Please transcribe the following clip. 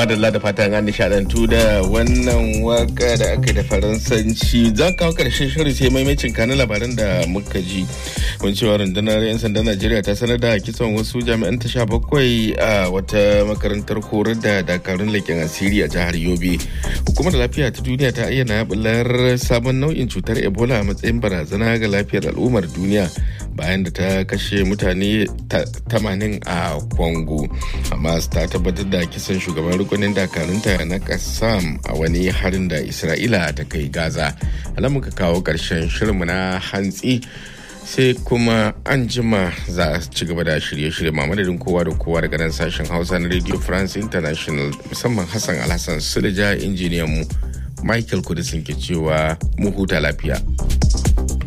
madalla da fatan an nishadantu da wannan waka da aka da faransanci za kawo karshen shirin sai maimacin kanin labaran da muka ji kun cewa rundunar 'yan sandan najeriya ta sanar da kisan wasu jami'an ta sha bakwai a wata makarantar horar da dakarun leƙen asiri a jihar yobe hukumar lafiya ta duniya ta ayyana bular sabon nau'in cutar ebola a matsayin barazana ga lafiyar al'ummar duniya bayan da ta kashe mutane 80 a Congo. Hamas ta tabbatar da kisan shugaban rukunin dakarunta na Kassam a wani harin da Isra'ila ta kai Gaza. Alamun ka kawo ƙarshen shirinmu na hantsi sai kuma an jima za a ci gaba da shirye-shirye mamadadin kowa da kowa daga nan sashen hausa na radio france international musamman hassan alhassan sulja injiniyan mu michael kudisin ke cewa mu huta lafiya.